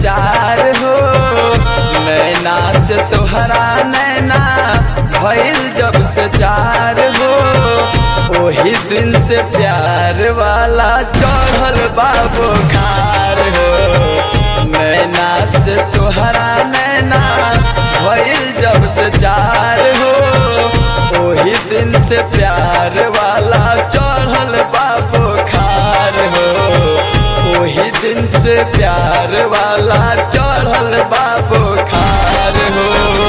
चार हो नैना से तोहरा नैना भइल जब से चार हो ओही दिन से प्यार वाला चढ़ल बाबो खार हो नैना से तोहरा नैना भइल जब से चार हो ओही दिन से प्यार वाला चढ़ल बाबो खार हो ओही दिन से प्यार वाला चढ़ल बाबो खार हो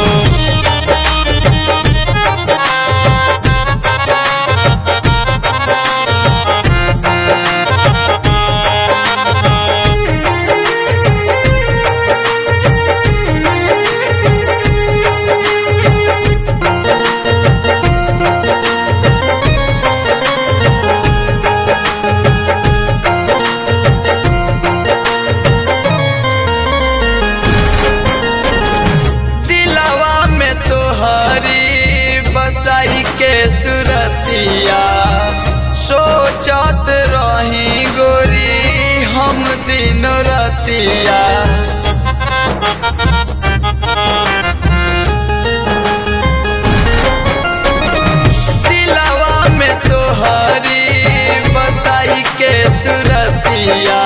दिलवा में तोहरी बसाई के सुरतिया सोचत रही गोरी हम दिन रतिया दिलवा में तोहरी बसाई के सुरतिया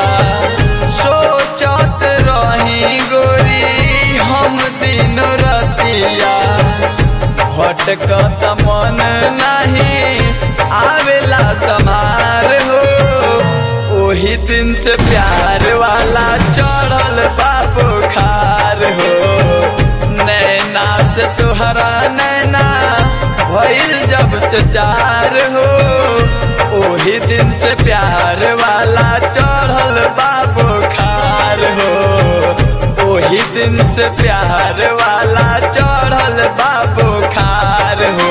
सोचत रही गोरी हम दिन रतिया भटकत मन नहीं आवेला समार हो ओही दिन से प्यार वाला चढ़ल बाबू खार हो नैना से तोहरा नैना भइल जब से चार हो ओही दिन से प्यार वाला चढ़ल बाबू खार हो ओही दिन से प्यार वाला चढ़ल बाबू खार हो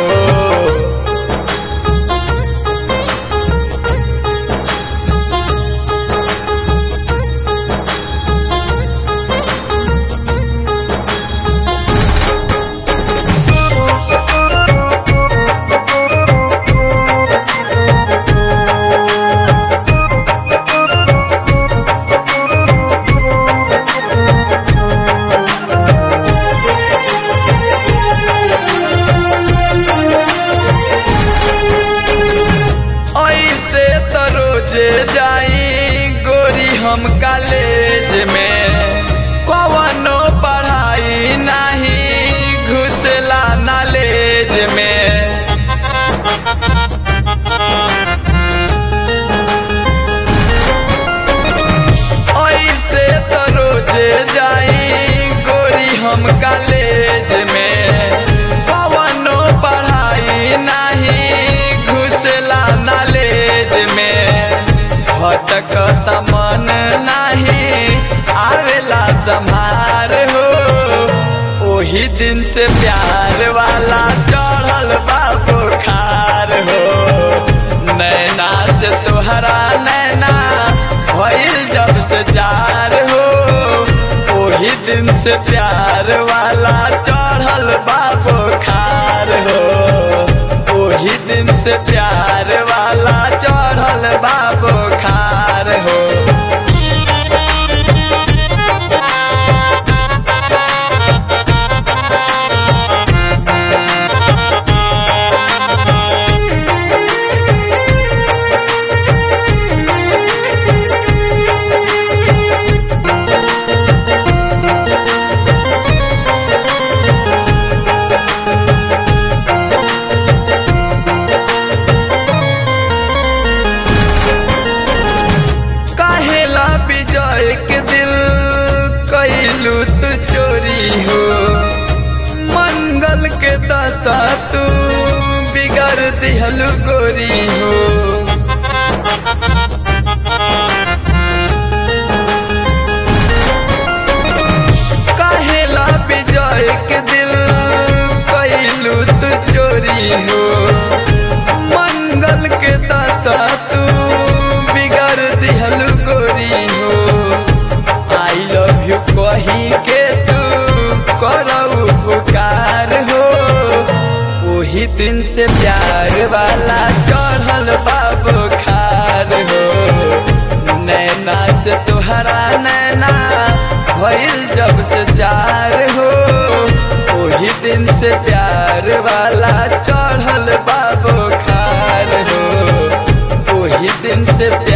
ऐसे तो रोजे जाई गोरी हम कॉलेज में कवनो पढ़ाई नहीं घुसला नॉलेज में ऐसे तो रोजे जाई गोरी हम कॉलेज में कवनो पढ़ाई नहीं घुसला नॉलेज में भटकत मन नहीं आवेला संभार हो ओही दिन से प्यार वाला चढ़ल बाबू खार हो नैना से तोहरा नैना भइल जब से चार हो ओही दिन से प्यार वाला चढ़ल बाबू खार हो ओही दिन से प्यार वाला चढ़ल बाबू खार हो काहेला विजय के दिल कैलू तू चोरी हो मंगल के दशा तू बिगड़ दिहलू गोरी हो काहेला विजय के दिल कैलू तू चोरी हो मंगल के दशा तू बिगड़ दिहलू गोरी हो आई लव यू कही के तू करऊ पुकार हो ओही दिन से प्यार वाला चढ़ल बाबू खार हो नैना से तोहरा नैना भइल जब से चार हो वही दिन से प्यार वाला चढ़ल बाबो खार हो वही दिन से